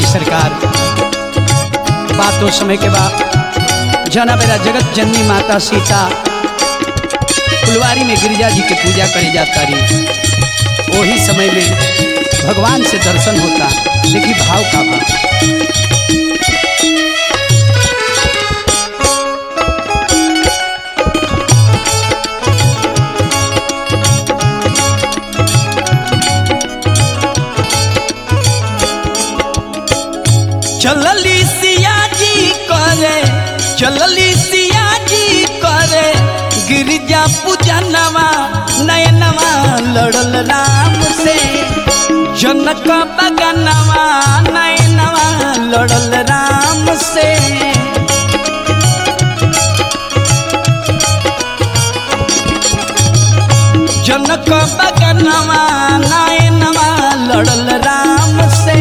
सरकार बातों समय के बाद जना बेरा जगत जननी माता सीता फुलवारी में गिरिजा जी के पूजा करे जाता रही वही समय में भगवान से दर्शन होता देखी भाव का बा चलली सिया जी करे चलली सिया जी करे गिरिजा पूजनवा नयनवा लड़ल राम से जनक बगनवा नयनवा लड़ल राम से जनक बगनवा नयनवा लड़ल राम से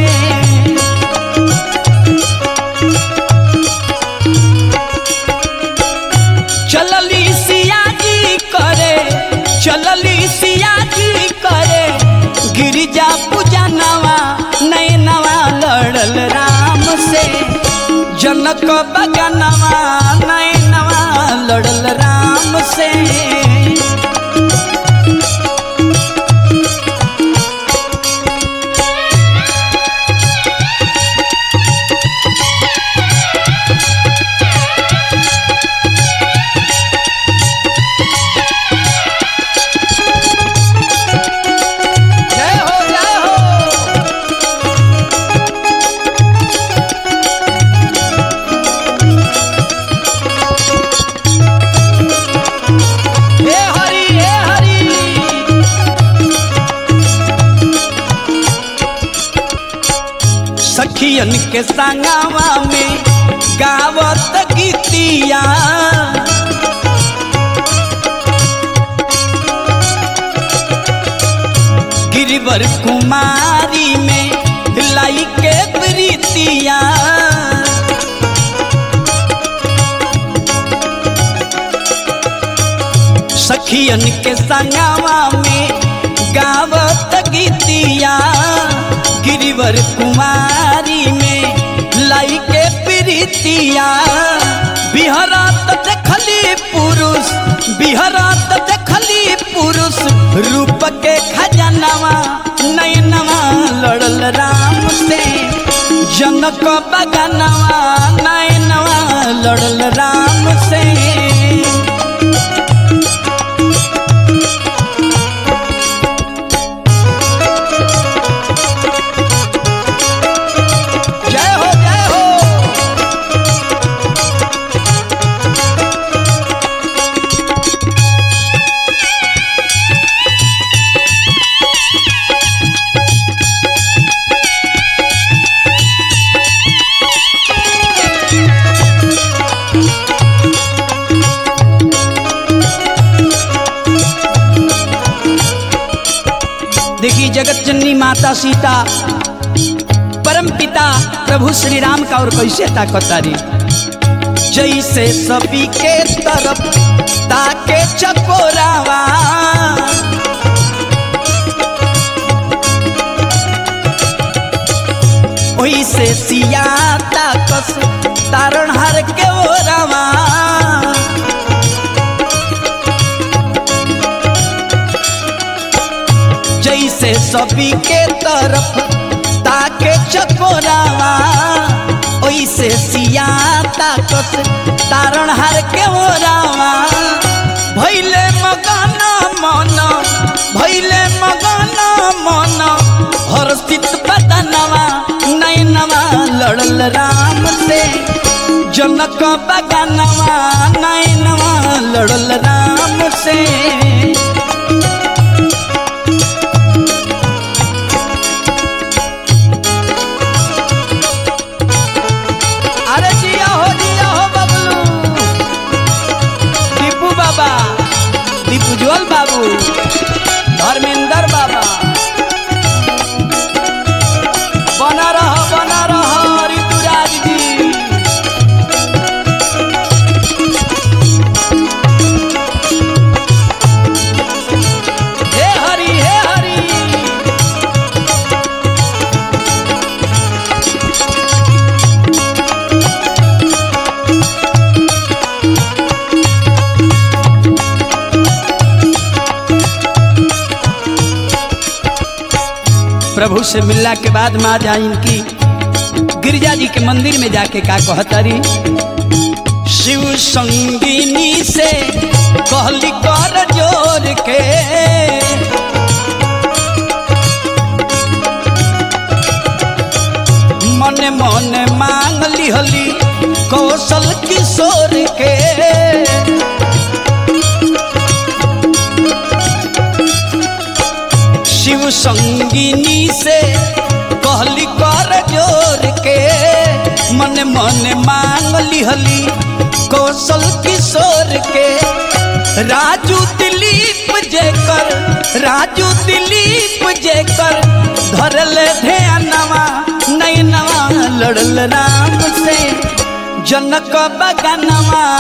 चलली सिया जी करे चलली सिया जी करे गिरिजा पूजनवा नैनवा लड़ल राम से जनक बगनवा नैनवा लड़ल राम से जय हो जय हो हे हरि हे हरि सखियन के संगवा में गावत गीतिया गिरिवर कुमारी में लाई के प्रीतिया सखियन के संगवा में गावत गीतिया गिरिवर कुमारी में लाई के प्रीतिया बिहरात देखली पुरुष बिहरात देखली पुरुष रूप के खजनवा नयनवा लड़ल राम से जनक बगनवा नयनवा लड़ल राम से जय हो जय हो देखी जगत जननी माता सीता परम पिता प्रभु श्री राम का और कैसे ताकतारी जैसे सभी के तरफ ताके चकोरावा ओइसे सिया ताकस तारण हर के ओरावा जैसे सभी के तरफ ताके चकोरावा ओइसे सिया ताकस तारण हार के ओरावा भैले मगन मन भैले मगन मन हर्षित बदनवा नैनवा लड़ल राम से जनक बगनवा नैनवा लड़ल राम से अरे जिया हो जिया हो बबलू दीपू बाबा दीपू जोल बाबू धर्मेंद्र बाबा बना रहो बना रहो ऋतुराज जी प्रभु से मिलला के बाद माँ जा इनकी गिरजा जी के मंदिर में जाके का कहतरी शिव संगिनी से कहली कर जोर के मने मने मांग लिहली कौशल किशोर के शिव संगिनी से कहली कर जोर के मन मन मांग लिहली कौशल किशोर के राजू दिलीप जेकर राजू दिलीप जेकर धरल ध्यानवा नैनवा लड़ल राम से जनक बगनवा